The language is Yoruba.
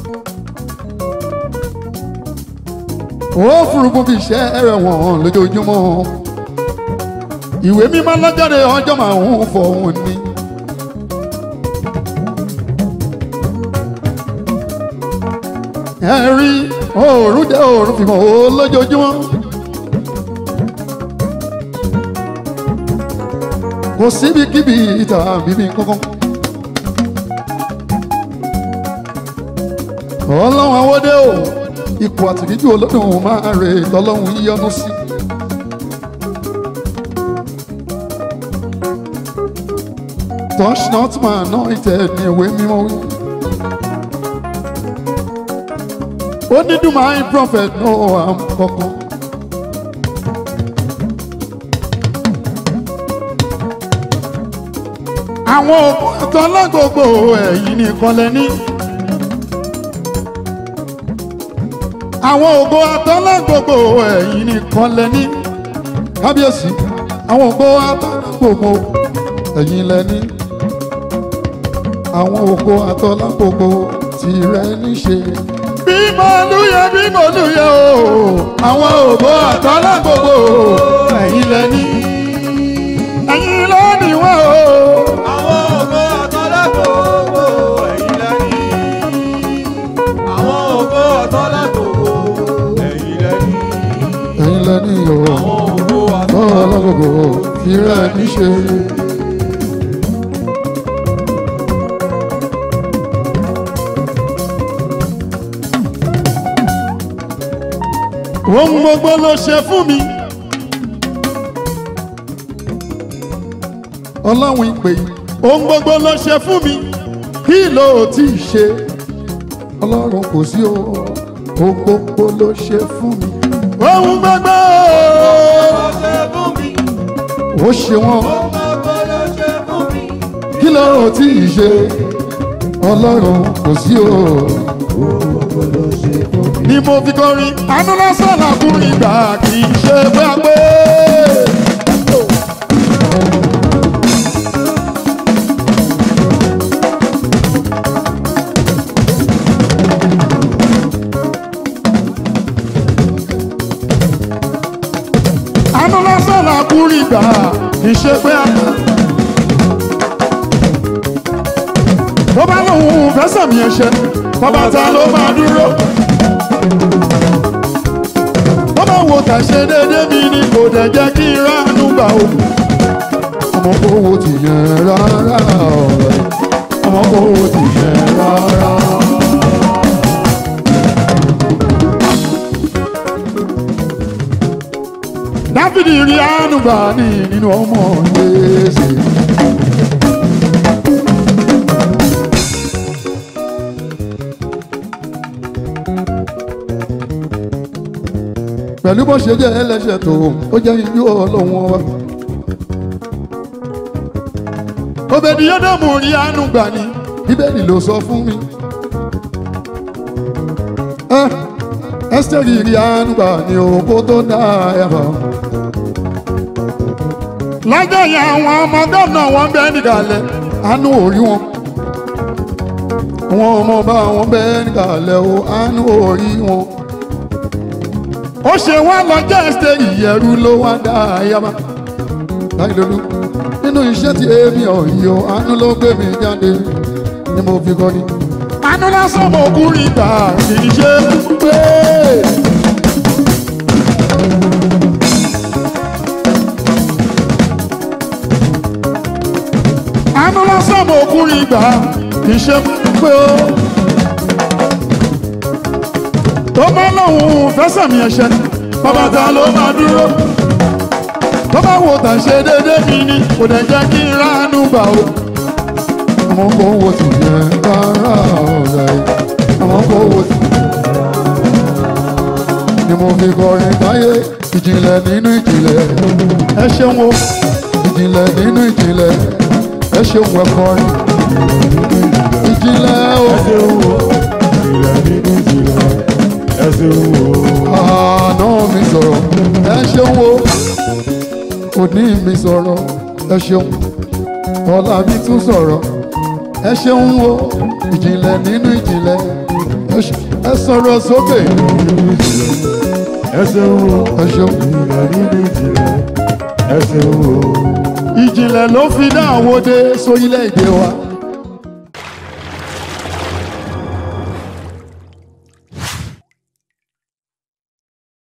ó furufú fi iṣẹ́ rẹ̀ wọ̀n lójoojúmọ́ ìwé mímọ́ lọ́jọ́de ọjọ́ máa ń fọ̀hún ni. ẹ rí oòrùn dé oòrùn fi hàn ó lójoojúmọ́. kò síbikíbi ìta bíbí kankan. ọlọ́run àwọdé o ipò àtìríjú olódùn máa rè tọ́lọ́run yíyọ́nú sí. touch not my anointed ní ìwé mímọ́ wí. ó ní do my prophet no am kankan. àwọn òkú àtọ́lágbogbo ẹ̀yìn nìkan lẹ́ní. àwọn ògo àtọ́lágbogbo ẹ̀yìn nìkan lẹ́ní. kábíyèsí àwọn ògo àtọ́lágbogbo ẹ̀yìn lẹ́ní. àwọn ògo àtọ́lágbogbo tìrẹ níṣe. bí mo lúyẹ bí mo lúyẹ o àwọn ògo àtọ́lágbogbo ẹ̀yìn lẹ́ní. ẹ̀yìn lónìí wọ́n o. Àwọn ògo àtọ́lágbòógbò ẹ̀yin lẹ́ni. Àwọn ògo àtọ́lágbòógbò ẹ̀yin lẹ́ni. ẹ̀yin lẹ́ni o Àwọn ògo ọlọ́gbogbo tìrẹ níṣe. ohun gbogbo ló ṣe fún mi. ọlọ́run ìpè yìí ohun gbogbo ló ṣe fún mi kí ló ti ṣe ọlọ́run kò sí o ohun gbogbo ló ṣe fún mi. ohun gbogbo ṣe fún mi. ó ṣe wọ́n Ohun gbogbo ló ṣe fún mi. kí ló ti ṣe ọlọ́run kò sí o. ni mo fi kọrin àánú lásán làkúrin gbà kì í ṣe pé a pé. àánú lásán làkúrin gbà kì í ṣe pé a pé. tó bá lóun fẹ́ sàmì ẹ̀ṣẹ̀ bàbá ta ló máa dúró. tó bá wo tàṣe déédéé mi ni kò dẹ̀ jẹ́ kí n ránú gbà o. ọmọ kò wo ti yẹn rárá ọ̀rẹ́ ọmọ kò wo ti yẹn rárá. dáfídì rí àánú gbà ní nínú ọmọ gbèsè. pẹ̀lú bó ṣe jẹ́ ẹlẹ́ṣẹ̀ tó ó jẹ́ iyú ọlọ́run wa. òbèdì yóò rí àánú gbà ní bíbélì ló sọ fún mi. ẹ ẹ́sítẹ́rì rí àánú gbà ní òkú tó dá ẹ̀fọ́. lọ́jọ́ yẹn àwọn ọmọ gómìnà wọn bẹ́ẹ̀ nìkàlẹ̀ àánú ò rí wọn. àwọn ọmọ bá wọn bẹ́ẹ̀ nìkàlẹ̀ o àánú ò rí wọn ó ṣe wá lọ́jọ́ ẹsẹ̀ ìyẹ̀rù ló wá dá ayaba láìlólú nínú iṣẹ́ tí èmi ọ̀yọ́ àánú ló gbé mi jáde ni mo fi kọ́ni. àánú lásán mo kú rí gbà kì í ṣe pé. àánú lásán mo kú rí gbà kì í ṣe pé ó tó bá lóun fẹsẹ̀ mi ẹ̀ṣẹ̀ bàbá ta ló máa dúró tó bá wò tà ṣe déédé mi ni kò dẹ̀ jẹ́ kí n ránú gbà o. àmọ́ kò wo ti yẹ rárá ọ̀rẹ́ àmọ́ kò wo ti ni mo fi kọrin táyé ìjìnlẹ̀ nínú ìjìnlẹ̀ ẹ ṣeun o ìjìnlẹ̀ nínú ìjìnlẹ̀ ẹ ṣeun ẹ kọrin ìjìnlẹ̀ o. Ìrẹ̀ nínú ìjìnlẹ̀ ẹsẹ̀ wo. àná mi sọ̀rọ̀ ẹ ṣeun o òní mi sọ̀rọ̀ ẹ ṣeun ọ̀la mi tún sọ̀rọ̀ ẹ ṣeun o ìjìnlẹ̀ nínú ìjìnlẹ̀ ẹ ẹ ṣe- ẹ sọ̀rọ̀ sókè ẹsẹ̀ wo ẹ ṣeun. ìrìnà nínú ìjìnlẹ̀ ẹsẹ̀ wo. ìjìnlẹ̀ ló fi dá àwòdé sórílẹ̀-èdè wa